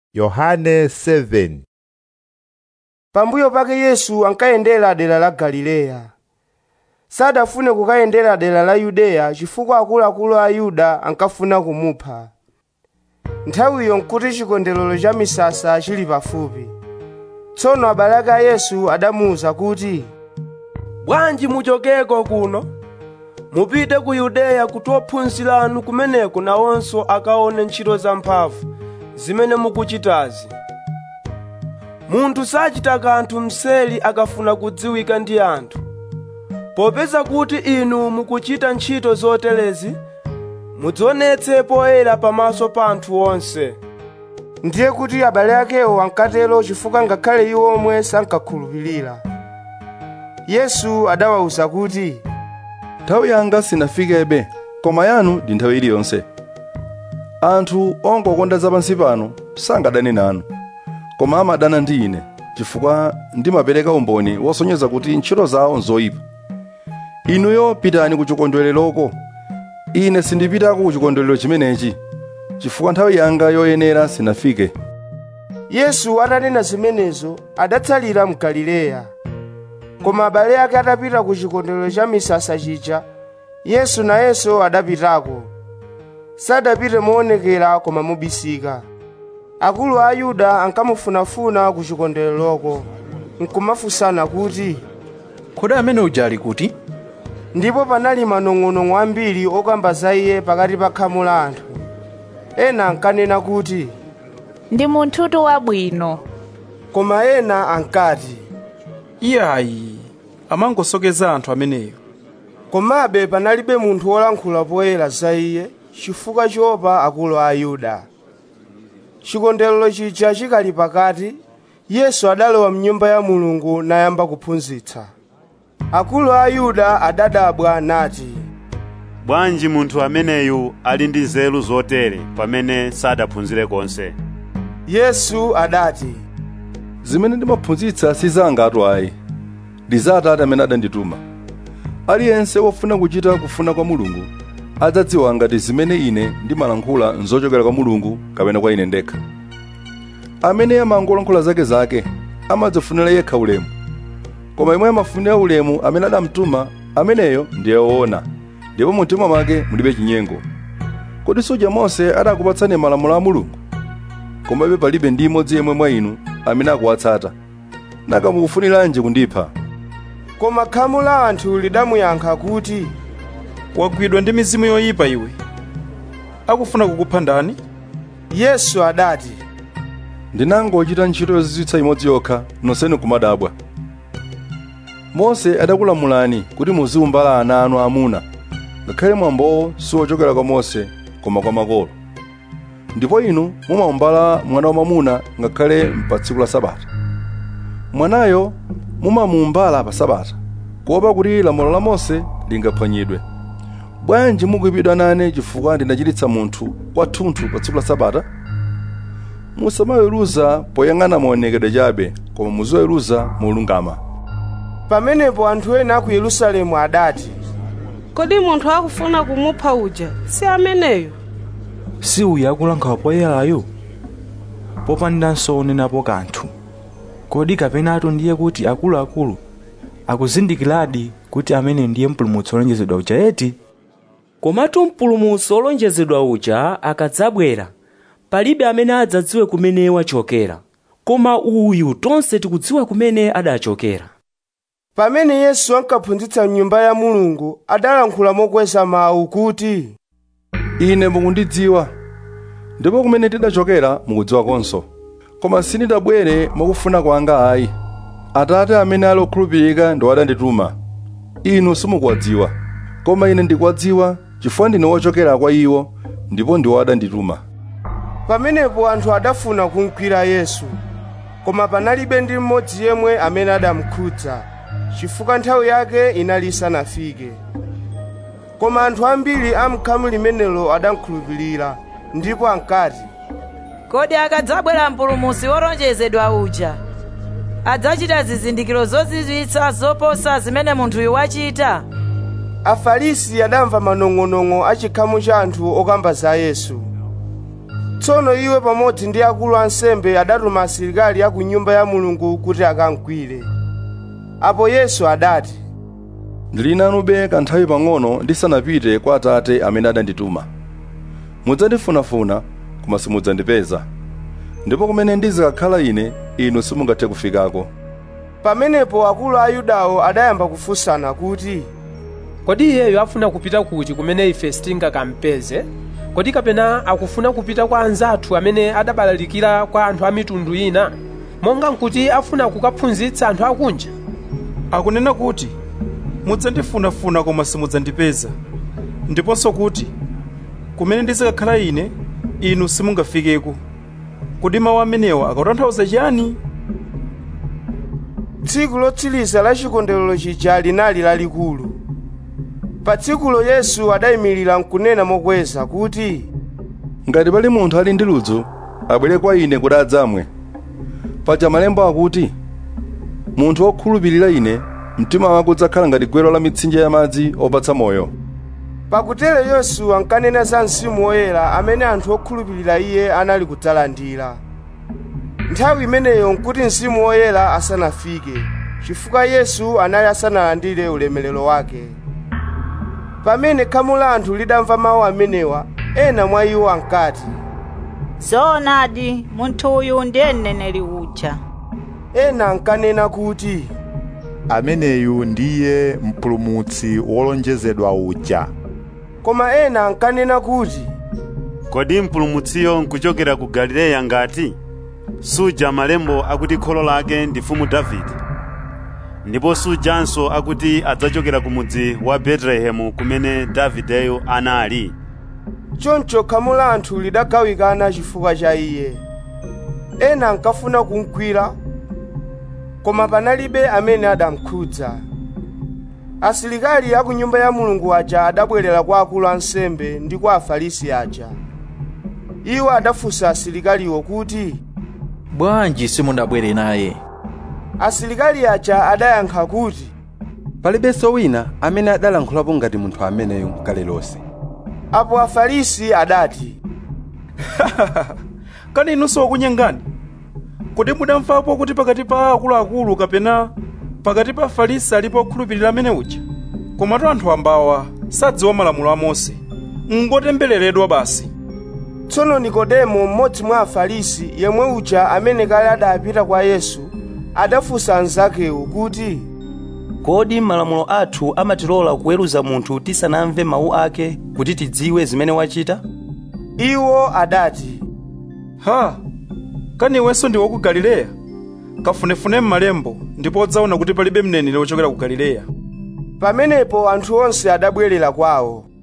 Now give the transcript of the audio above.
Yohane 7 pambuyo pake yesu ankayendera dera la galileya sadafune kukayendera dera la yudeya chifukwa akuluakulu a yuda ankafuna kumupha nthawiyo nkuti chikondwerero cha misasa chili pafupi tsono abale ake a yesu adamuwuza kuti bwanji muchokeko kuno mupite ku yudeya kuti ophunzira anu kumeneko nawonso akaone ntchito zamphamvu zimene mukuchitazi munthu sachita kanthu mseri akafuna kudziwika ndi anthu popeza kuti inu mukuchita ntchito zoterezi mudzionetse poyera pamaso pa anthu onse ndiye kuti abale akewo ankatero chifukwa ngakhale iwo omwe sankakhulupirira yesu adawawuza kuti nthawi yanga sinafikebe koma yanu ndi nthawi iliyonse anthu ongokonda zapansi pano sangadane nanu koma amadana ndi ine chifukwa ndimapereka umboni wosonyeza kuti ntchito zawo nzoyipa inuyo pitani ku chikondwereroko ine sindipitako ku chikondwerero chimenechi chifukwa nthawi yanga yoyenera sinafike yesu atanena zimenezo adatsalira mu galileya koma abale ake atapita ku chikondwerero cha misasa chija yesu nayenso adapitako sadapite moonekera koma mobisika akulu a yuda ankamufunafuna ku chikondwereroko nkumafunsana kuti kodi amene uja ali kuti ndipo panali manong'onong'o ambiri okamba za iye pakati pa khamu la anthu ena ankanena kuti ndi munthutu wabwino koma ena ankati iyayi amangosokeza anthu ameneyo komabe panalibe munthu wolankhula poyera za iye chifukwa choopa akulu a yuda chikondwerero chija chikali pakati yesu adalowa mnyumba ya mulungu nayamba kuphunzitsa akulu a yuda adadabwa nati bwanji munthu ameneyu ali ndi nzeru zotere pamene sadaphunzire konse yesu adati zimene ndimaphunzitsa si zanga atu ayi ndi za atate amene adandituma aliyense wofuna kuchita kufuna kwa mulungu adzadziwa ngati zimene ine ndimalankhula nzochokera kwa mulungu kapena kwa ine ndekha amene amangolankhula zake zake amadzifunira yekha ulemu koma imwe amafunira ulemu amene adamtuma ameneyo ndiye woona ndipo mu mtima mwake mulibe chinyengo kodi suja mose adakupatsani malamulo a mulungu komabe palibe ndi imodzi yemwe mwa inu amene akuwatsata nanga mukufuniranji kundipha koma khamu la anthu lidamuyankha kuti wagwidwa ndi mizimu yoyipa iwe akufuna kukupha ndani yesu adati ndinangochita ntchito yozizwitsa imodzi yokha nonsenu kumadabwa mose adakulamulani kuti muziumbala ana anu amuna ngakhale mwambowo siwochokera kwa mose koma kwa makolo ndipo inu mumaumbala mwana wamwamuna ngakhale pa tsiku la sabata mwanayo mumamuumbala pa sabata kuopa kuti lamulo la mose lingaphwanyidwe bwanji mukuyipidwa nane chifukwa ndinachiritsa munthu kwathunthu pa tsiku la sabata musamaweruza poyang'ana maonekedwe chabe koma muziweruza molungama pamenepo anthu ena a ku yerusalemu adati kodi munthu akufuna kumupha uja si ameneyo si uyu akulankhula poyerayo popandanso onenapo kanthu kodi kapenatu ndiye kuti akuluakulu akuzindikiradi kuti amene ndiye mpulumutsi wolonjezedwa uja eti komatu mpulumutsi wolonjezedwa uja akadzabwera palibe amene adzadziwe kumene wachokera koma uyu tonse tikudziwa kumene adachokera pamene yesu ankaphunzitsa mnyumba ya mulungu adalankhula mokweza mawu kuti ine mukundidziwa ndipo kumene tidachokera mukudziwa konso koma sindidabwere mwakufuna kwanga ayi atate amene ali okhulupirika ndi adandituma inu simukuwadziwa koma ine ndikuwadziwa chifukwa ndine wochokera kwa iwo ndipo ndiwo adandituma pamenepo anthu adafuna kumugwira yesu koma panalibe ndi mmodzi yemwe amene adamukhudza chifukwa nthawi yake inali isanafike koma anthu ambiri a m'khamu limenelo adamukhulupirira ndipo ankati kodi akadzabwera mpulumutsi wolonjezedwa uja adzachita zizindikiro zozizwitsa zoposa zimene munthuyu wachita afarisi adamva manong'onong'o a chikhamu cha anthu okamba za yesu tsono iwo pamodzi ndi akulu ansembe adatuma asilikali a ku nyumba ya mulungu kuti akamgwire apo yesu adati ndili nanube kanthawi pang'ono ndisanapite kwa atate amene adandituma mudzandifunafuna koma simudzandipeza ndipo kumene ndizikakhala ine inu simungathe kufikako pamenepo akulu a ayudawo adayamba kufunsana kuti kodi iyeyo afuna kupita kuti kumene ife sitingakampeze kodi kapena akufuna kupita kwa anzathu amene adabalalikira kwa anthu a mitundu ina monga nkuti afuna kukaphunzitsa anthu akunja akunena kuti mudzandifunafuna koma simudzandipeza ndiponso kuti kumene ndizikakhala ine inu simungafikeko kodi mawu amenewa akutanthauza chiyani tsiku lotsiriza la chikondwerero chija linali lalikulu pa tsikulo yesu adayimirira nkunena mokweza kuti ngati pali munthu ali ndi ludzu abwere kwa ine kuti adzamwe paja malembo akuti munthu wokhulupirira ine mtima wake udzakhala ngati gwero la mitsinje ya madzi opatsa moyo pakutero yesu ankanena za mzimu woyera amene anthu okhulupirira iye anali kudzalandira nthawi imeneyo nkuti mzimu woyera asanafike chifukwa yesu anali asanalandire ulemerero wake pamene khamu la anthu lidamva mawu amenewa ena mwa iwo ankati zoonadi munthu uyu ndiye mneneri uja ena ankanena kuti ameneyu ndiye mpulumutsi wolonjezedwa uja koma ena ankanena kuti kodi mpulumutsiyo nkuchokera ku galileya ngati suja malembo akuti kholo lake ndi mfumu davide ndipo sujanso akuti adzachokera ku mudzi wa betelehemu kumene davideyo anali choncho khamu la anthu lidagawikana chifukwa cha iye ena ankafuna kumgwira koma panalibe amene adamkhudza asilikali a ku nyumba ya mulungu aja adabwerera kwa akulu ansembe ndi kwa afarisi aja iwo adafunsa asilikaliwo kuti bwanji simunabwere naye asilikali aja adayankha kuti palibenso wina amene adalankhulapo ngati munthu ameneyo kale lonse apo afarisi adati kani inunso okunyengani kodi mudamvapo kuti pakati pa akuluakulu kapena pakati pa afarisi alipo okhulupirira amene uja komatu anthu ambawa sadziwa malamulo a mose ngotembereredwa basi tsono nikodemo mmodzi mwa afarisi yemwe uja amene kale adapita kwa yesu adafunsa anzakewo kuti kodi malamulo athu amatilola kuweruza munthu tisanamve mawu ake kuti tidziwe zimene wachita iwo adati ha kani iwenso ndi woku galileya kafunefune m'malembo ndipo udzaona kuti palibe mneneri wochokera ku galileya pamenepo anthu onse adabwerera kwawo